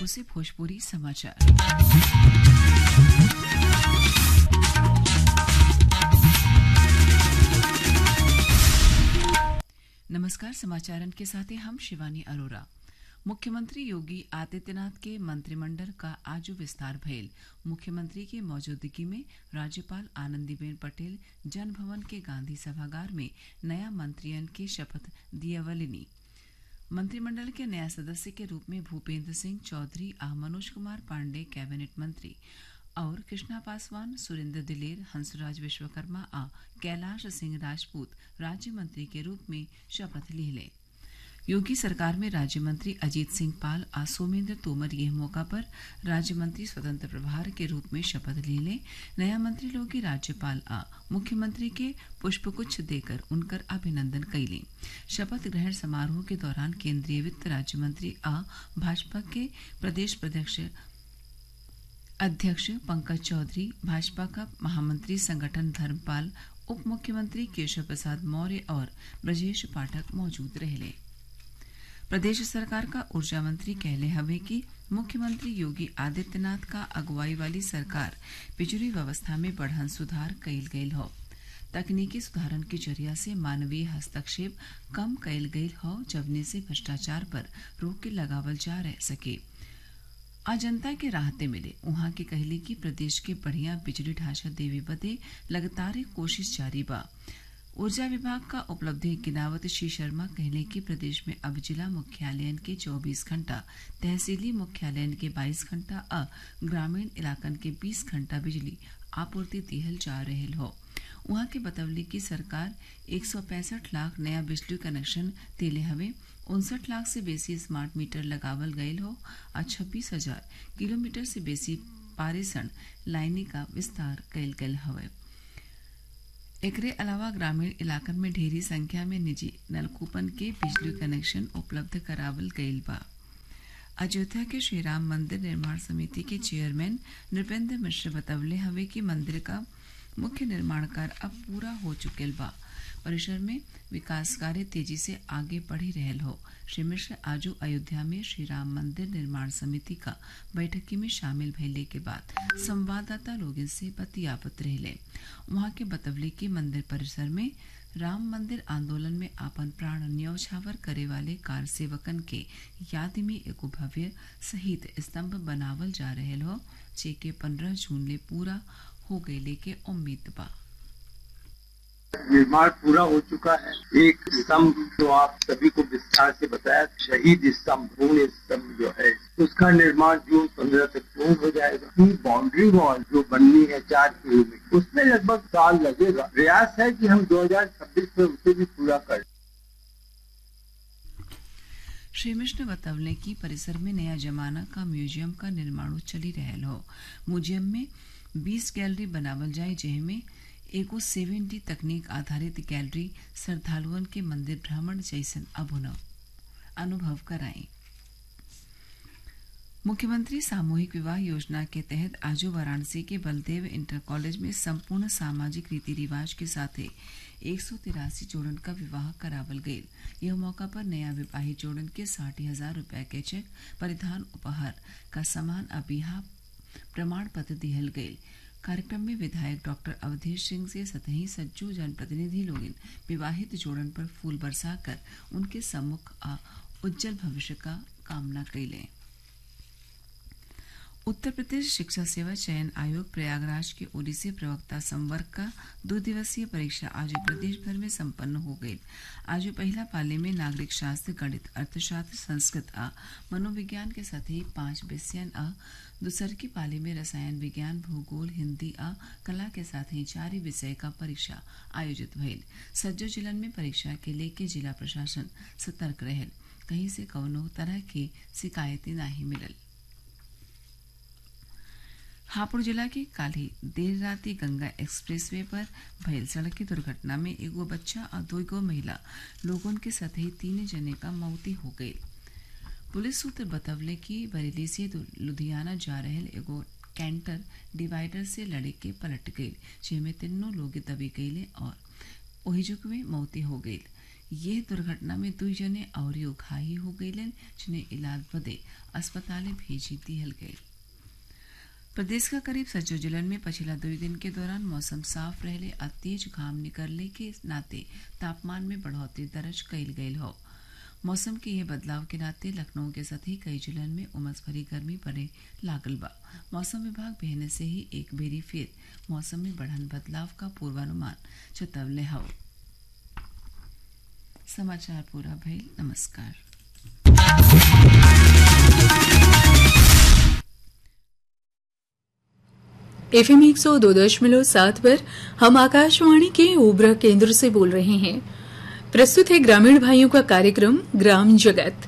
से भोजपुरी समाचार नमस्कार समाचारन के साथ हम शिवानी अरोरा मुख्यमंत्री योगी आदित्यनाथ के मंत्रिमंडल का आज विस्तार भयल मुख्यमंत्री की मौजूदगी में राज्यपाल आनंदीबेन पटेल जन भवन के गांधी सभागार में नया मंत्रियन की शपथ दियावलिनी मंत्रिमंडल के नया सदस्य के रूप में भूपेंद्र सिंह चौधरी आ मनोज कुमार पांडे कैबिनेट मंत्री और कृष्णा पासवान सुरेंद्र दिलेर हंसराज विश्वकर्मा आ कैलाश सिंह राजपूत राज्य मंत्री के रूप में शपथ ले योगी सरकार में राज्य मंत्री अजीत सिंह पाल आ सोमेंद्र तोमर यह मौका पर राज्य मंत्री स्वतंत्र प्रभार के रूप में शपथ ले लें नया मंत्री लोग राज्यपाल आ मुख्यमंत्री के पुष्पगुच्छ देकर उनकर अभिनंदन कैली शपथ ग्रहण समारोह के दौरान केंद्रीय वित्त राज्य मंत्री आ भाजपा के प्रदेश अध्यक्ष अध्यक्ष पंकज चौधरी भाजपा का महामंत्री संगठन धर्मपाल उप मुख्यमंत्री केशव प्रसाद मौर्य और ब्रजेश पाठक मौजूद रहे प्रदेश सरकार का ऊर्जा मंत्री कहले हवे कि मुख्यमंत्री योगी आदित्यनाथ का अगुवाई वाली सरकार बिजली व्यवस्था में बढ़न सुधार कइल गयल हो तकनीकी सुधारन के जरिया से मानवीय हस्तक्षेप कम कइल गयल हो जवने से भ्रष्टाचार पर रोक लगावल जा रह सके आज जनता के राहते मिले उहाँ के कहली कि प्रदेश के बढ़िया बिजली ढांचा देवे बदे लगातार कोशिश जारी बा ऊर्जा विभाग का उपलब्धि गिनावत श्री शर्मा कहले कि प्रदेश में अब जिला मुख्यालयन के 24 घंटा तहसीली मुख्यालयन के 22 घंटा अ ग्रामीण इलाकन के 20 घंटा बिजली आपूर्ति दिहल जा रहे हो वहां के बतवली की सरकार एक लाख नया बिजली कनेक्शन दिले हवे उनसठ लाख से बेसी स्मार्ट मीटर लगावल गयल हो और छब्बीस हजार किलोमीटर से बेसी पारेषण लाइनी का विस्तार कयल गयल हवे एकरे अलावा ग्रामीण इलाकन में ढेरी संख्या में निजी नलकूपन के बिजली कनेक्शन उपलब्ध करावल गयल बा अयोध्या के श्रीराम मंदिर निर्माण समिति के चेयरमैन नृपेंद्र मिश्र बतवले हवे कि मंदिर का मुख्य निर्माण कार्य अब पूरा हो चुकल बा परिसर में विकास कार्य तेजी से आगे बढ़ी रहल हो श्री मिश्र आजू अयोध्या में श्री राम मंदिर निर्माण समिति का बैठकी में शामिल भइले के बाद संवाददाता लोगन से बतियावत रहले वहां के बतवले कि मंदिर परिसर में राम मंदिर आंदोलन में आपन प्राण न्यौछावर करे वाले कार सेवकन के याद में एगो भव्य शहीद स्तंभ बनावल जा रहल हो जेके पंद्रह जून ले पूरा हो गये के उम्मीद बा निर्माण पूरा हो चुका है एक स्तंभ जो आप सभी को विस्तार से बताया शहीद स्तंभ पूर्ण स्तंभ जो है उसका निर्माण जून पंद्रह तक पूर्ण हो जाएगा बाउंड्री वॉल जो बननी है चार किलोमीटर उसमें लगभग साल लगेगा प्रयास है कि हम 2026 में उसे भी पूरा कर श्री मिश्र बतवले की परिसर में नया जमाना का म्यूजियम का निर्माण चली रहल हो म्यूजियम में 20 गैलरी बनावल जाए जिनमें एगो सेवन डी तकनीक आधारित गैलरी श्रद्धालुअन के मंदिर भ्रमण जैसन अभुनव अनुभव कराई मुख्यमंत्री सामूहिक विवाह योजना के तहत आज वाराणसी के बलदेव इंटर कॉलेज में संपूर्ण सामाजिक रीति रिवाज के साथ एक सौ तिरासी जोड़न का विवाह करावल गये यह मौका पर नया विवाहित जोड़न के साठ हजार रूपये के चेक परिधान उपहार का समान अबिहा प्रमाण पत्र दिहल गये कार्यक्रम में विधायक डॉक्टर अवधेश सिंह से सतही सज्जू जनप्रतिनिधि लोग विवाहित जोड़न पर फूल बरसाकर उनके सम्मुख आ उज्जवल भविष्य का कामना कैले उत्तर प्रदेश शिक्षा सेवा चयन आयोग प्रयागराज के ओडिसी प्रवक्ता संवर्ग का दो दिवसीय परीक्षा आज प्रदेश भर में संपन्न हो गई आज पहला पाले में नागरिक शास्त्र गणित अर्थशास्त्र संस्कृत आ मनोविज्ञान के साथ ही पांच विषयन आ दूसर की पाली में रसायन विज्ञान भूगोल हिंदी आ कला के साथ ही चार विषय का परीक्षा आयोजित भइल सज्जो जिलन में परीक्षा के लेके जिला प्रशासन सतर्क रहल कहीं से कौनो तरह की शिकायतें नहीं मिलल हापुड़ जिला के काली देर राती गंगा एक्सप्रेसवे पर भयल सड़क की दुर्घटना में एगो बच्चा और दो गो महिला लोगों के साथ ही तीन जने का मौती हो गई पुलिस सूत्र बतवले कि बरेली से लुधियाना जा रहल एगो कैंटर डिवाइडर से लड़े के पलट गई जिसमें तीनों लोग दबी गईले और ओहिजुक में मौती हो गई ये दुर्घटना में दुई जने और घाही हो गईलन जिन्हें इलाज बदे अस्पताले भेजी दिहल गई प्रदेश का करीब सज्जो जिलन में पिछला दो दिन के दौरान मौसम साफ रहले और तेज घाम निकलने के नाते तापमान में बढ़ोतरी दर्ज कईल गईल हो मौसम के ये बदलाव के नाते लखनऊ के साथ ही कई जिलन में उमस भरी गर्मी पड़े लागल बा मौसम विभाग बहने से ही एक बेरी फिर मौसम में बढ़न बदलाव का पूर्वानुमान चेतवले हौ समाचार पूरा भइल नमस्कार एफ एम एक सौ दो दशमलव सात पर हम आकाशवाणी के ओबरा केंद्र से बोल रहे हैं प्रस्तुत है ग्रामीण भाइयों का कार्यक्रम ग्राम जगत